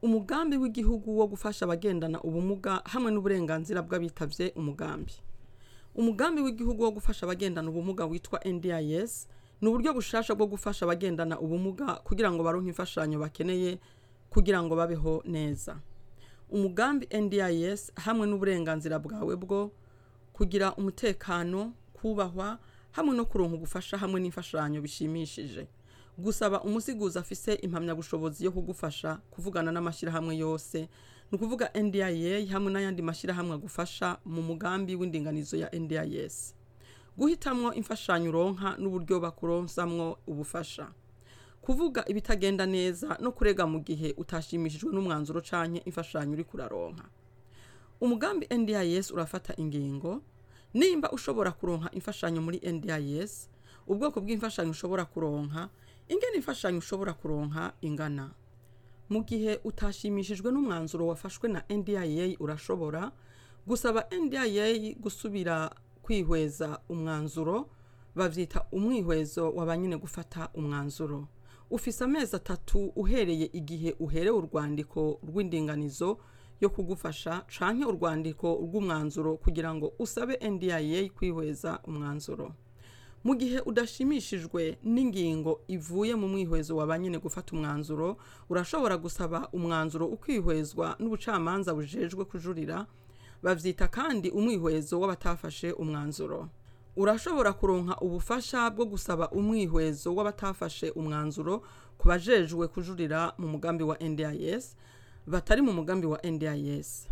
umugambi w'igihugu wo gufasha abagendana ubumuga hamwe n'uburenganzira bw'abitavye umugambi umugambi w'igihugu wo gufasha abagendana ubumuga witwa ndis ni uburyo bushasha bwo gufasha abagendana ubumuga kugira ngo baronke imfashanyo bakeneye kugira ngo babeho neza umugambi ndis hamwe n'uburenganzira bwawe bwo kugira umutekano kubahwa hamwe no kuronka ubufasha hamwe n'imfashanyo bishimishije gusaba umusiguzi afise impamyabushobozi yo kugufasha kuvugana n'amashyirahamwe yose ni ukuvuga ndia hamwe n'ayandi mashyirahamwe agufasha mu mugambi w'indinganizo ya ndis guhitamwo imfashanyo uronka n'uburyo bakuronsamwo ubufasha kuvuga ibitagenda neza no kurega mu gihe utashimishijwe n'umwanzuro canke imfashanyo uri kuraronka umugambi ndis urafata ingingo nimba ushobora kuronka imfashanyo muri ndis ubwoko bw'imfashanyo ushobora kuronka ingene imfashanyo ushobora kuronka ingana mu gihe utashimishijwe n'umwanzuro wafashwe na ndia urashobora gusaba ndia gusubira kwihweza umwanzuro bavyita umwihwezo wa banyine gufata umwanzuro ufise amezi atatu uhereye igihe uherewe urwandiko rw'indinganizo yo kugufasha canke urwandiko rw'umwanzuro kugira ngo usabe ndia kwihweza umwanzuro mu gihe udashimishijwe n'ingingo ivuye mu mwihwezo wa banyine gufata umwanzuro urashobora gusaba umwanzuro ukwihwezwa n'ubucamanza bujejwe kujurira bavyita kandi umwihwezo w'abatafashe umwanzuro urashobora kuronka ubufasha bwo gusaba umwihwezo w'abatafashe umwanzuro ku bajejwe kujurira mu mugambi wa ndis batari mu mugambi wa ndis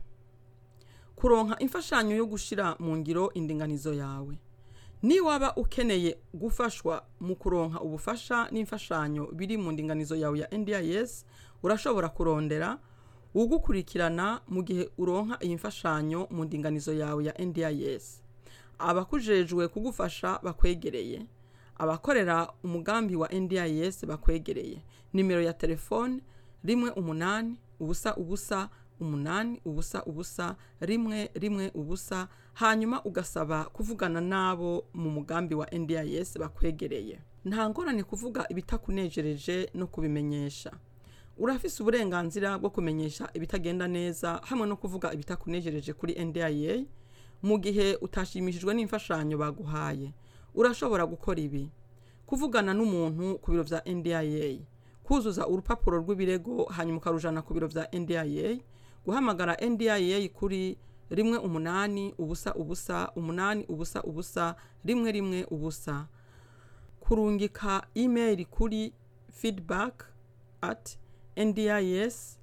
kuronka imfashanyo yo gushira mu ngiro indinganizo yawe ni waba ukeneye gufashwa mu kuronka ubufasha n'imfashanyo biri mu ndinganizo yawe ya ndis urashobora kurondera ugukurikirana mu gihe uronka iyi mfashanyo mu ndinganizo yawe ya ndis abakujejwe kugufasha bakwegereye abakorera umugambi wa ndis bakwegereye nimero ya telefone rimwe umunani ubusa ubusa umunani ubusa ubusa rimwe rimwe ubusa hanyuma ugasaba kuvugana n'abo mu mugambi wa ndis bakwegereye nta ngorane kuvuga ibitakunejereje no kubimenyesha urafise uburenganzira bwo kumenyesha ibitagenda neza hamwe no kuvuga ibitakunejereje kuri ndia mu gihe utashimishijwe n'imfashanyo baguhaye urashobora gukora ibi kuvugana n'umuntu ku biro vya ndia kuzuza urupapuro rw'ibirego hanyuma ukarujana ku biro vya ndia guhamagara ndia kuri rimwe umunani ubusa ubusa umunani ubusa ubusa rimwe rimwe ubusa kurungika email kuri feedback at ndis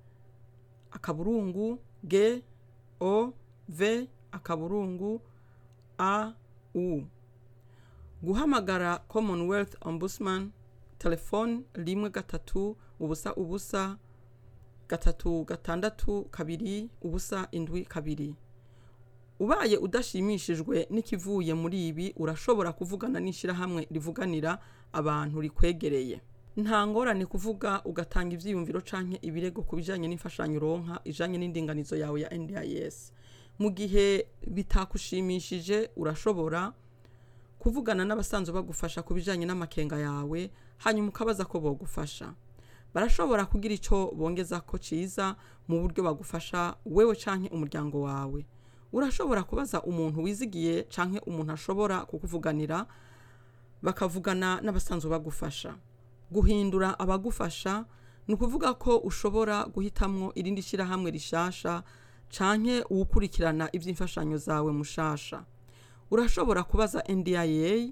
akaburungu g o v akaburungu a u guhamagara commonwealth ombudsman telefone rimwe gatatu ubusa ubusa gatatu gatandatu kabiri ubusa indwi kabiri ubaye udashimishijwe n'ikivuye muri ibi urashobora kuvugana n'ishyirahamwe rivuganira abantu rikwegereye nta ngorane kuvuga ugatanga ibyiyumviro canke ibirego ku bijanye n'imfashanyo uronka ijanye n'indinganizo yawe ya ndis mu gihe bitakushimishije urashobora kuvugana n'abasanzwe bagufasha ku bijanye n'amakenga yawe hanyuma ukabaza ko bogufasha barashobora kugira icyo bongeza ko cyiza mu buryo bagufasha wewe canke umuryango wawe urashobora kubaza umuntu wizigiye canke umuntu ashobora kukuvuganira bakavugana n'abasanzwe bagufasha guhindura abagufasha ni ukuvuga ko ushobora guhitamwo irindi shyirahamwe rishasha canke uwukurikirana iby'imfashanyo zawe mushasha urashobora kubaza ndia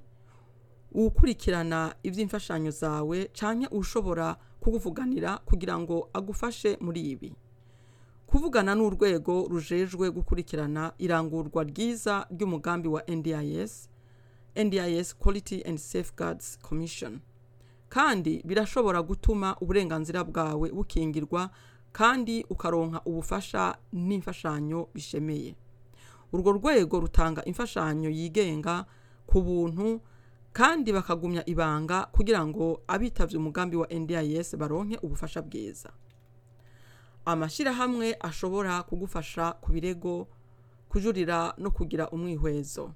uwukurikirana iby'imfashanyo zawe canke ushobora kukuvuganira kugira ngo agufashe muri ibi kuvugana n'urwego rujejwe gukurikirana irangurwa ryiza ry'umugambi wa ndis ndis quality and safeguards commission kandi birashobora gutuma uburenganzira bwawe bukingirwa kandi ukaronka ubufasha n'imfashanyo bishemeye urwo rwego rutanga imfashanyo yigenga ku buntu kandi bakagumya ibanga kugira ngo abitavye umugambi wa ndis baronke ubufasha bwiza amashyirahamwe ashobora kugufasha ku birego kujurira no kugira umwihwezo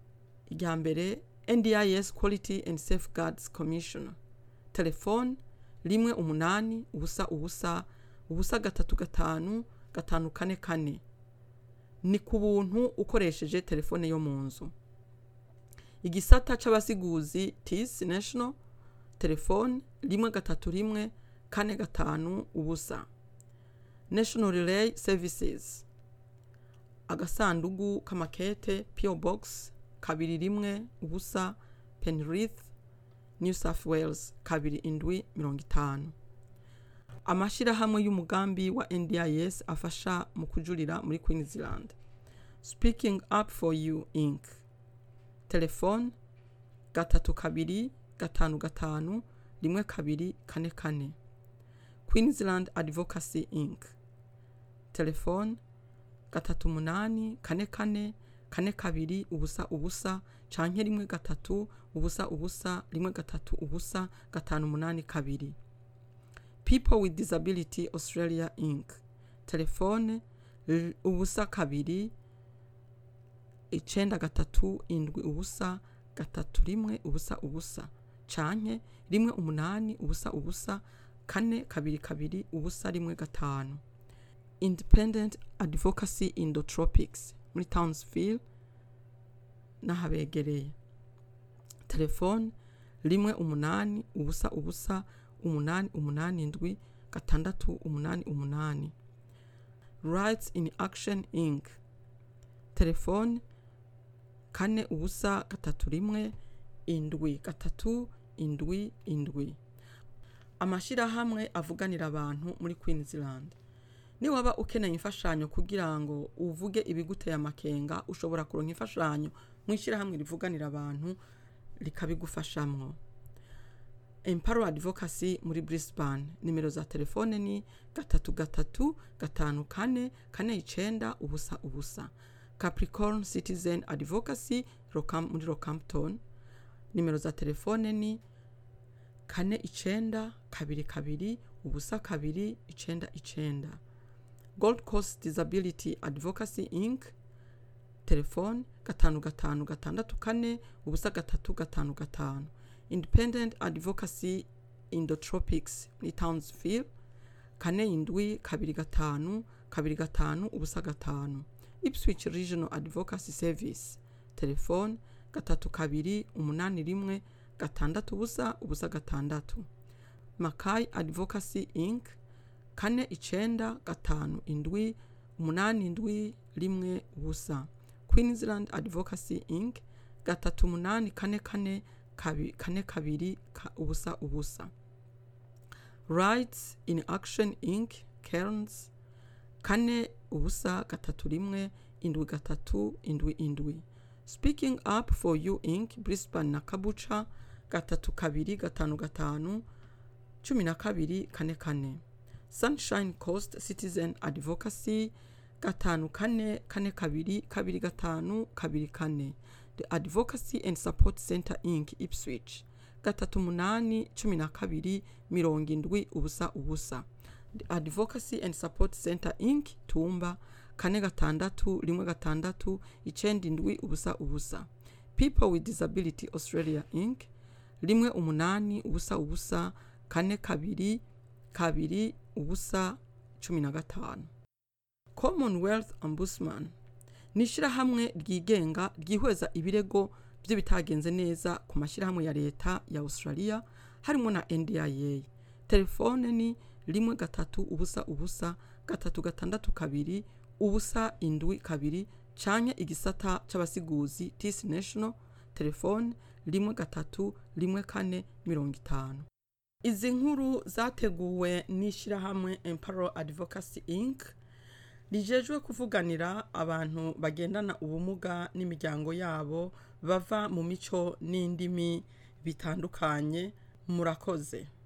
irya mbere ndis quality and safeguards commission telefone rimwe umunani ubusa ubusa ubusa gatatu gatanu gatanu kane kane ni ku buntu ukoresheje telefone yo mu nzu igisata c'abasiguzi tis national telefone rimwe gatatu rimwe kane gatanu ubusa national relay services agasandugu k'amakete pio box kabiri rimwe ubusa penrith new south wales kabiri indwi mirongo itanu amashyirahamwe y'umugambi wa ndis afasha mu kujurira muri queensland speaking up for you inc telefone gatatu kabiri gatanu gatanu rimwe kabiri kane kane queensland advocacy inc telefone gatatu umunani kane kane kane kabiri ubusa ubusa canke rimwe gatatu ubusa ubusa rimwe gatatu ubusa gatanu umunani kabiri people with disability australia inc telefone l- ubusa kabiri icenda gatatu indwi ubusa gatatu rimwe ubusa ubusa canke rimwe umunani ubusa ubusa kane kabiri kabiri ubusa rimwe gatanu independent advocacy in the tropics muri townsville n'ahabegereye telefone rimwe umunani ubusa ubusa umunani umunani indwi gatandatu umunani umunani rights in action inc telefone kane ubusa gatatu rimwe indwi gatatu indwi indwi amashyirahamwe avuganira abantu muri queensland niwaba ukeneye imfashanyo kugira ngo uvuge ibiguteye amakenga ushobora kuronka imfashanyo mu ishyirahamwe rivuganira abantu rikabigufashamwo emparo advocacy muri brisbane nimero za telefone ni gatatu gatatu gatanu kane kane icenda ubusa ubusa capricorn citizen advocacy Rockham- muri rockhampton nimero za telefone ni kane icenda kabiri kabiri ubusa kabiri icenda icenda gold coast disability advocacy inc telefone gatanu gatanu gatandatu kane ubusa gatatu gatanu gatanu independent advocacy in the tropics muri townsville kane indwi kabiri gatanu kabiri gatanu ubusa gatanu ipswich regional advocacy service telefone gatatu kabiri umunani rimwe gatandatu ubusa ubusa gatandatu makai advocacy inc kane icenda gatanu indwi umunani indwi rimwe ubusa queensland advocacy inc gatatu umunani kane kane kabi, kane kabiri ka, ubusa ubusa rights in action inc cairns kane ubusa gatatu rimwe indwi gatatu indwi indwi speaking up for you inc brisbane na kabuca gatatu kabiri gatanu gatanu cumi na kabiri kane kane sunshine coast citizen advocacy gatanu kane kane kabiri kabiri gatanu kabiri kane the advocacy and support center inc ipswich gatatu umunani cumi na kabiri mirongo indwi ubusa ubusa the advocacy and support center inc tumba kane gatandatu rimwe gatandatu icenda indwi ubusa ubusa people with disability australia inc rimwe umunani ubusa ubusa kane kabiri kabiri ubusa cumi na gatanu commonwealth ombudsman ni ishyirahamwe ryigenga ryihweza ibirego by'ibitagenze neza ku mashyirahamwe ya leta ya australia harimo na ndia telefone ni rimwe gatatu ubusa ubusa gatatu gatandatu kabiri ubusa indwi kabiri canke igisata c'abasiguzi tis national telefone rimwe gatatu rimwe kane mirongo itanu izi nkuru zateguwe n'ishyirahamwe emparo advocacy inc rijejwe kuvuganira abantu bagendana ubumuga n'imiryango yabo bava mu mico n'indimi bitandukanye murakoze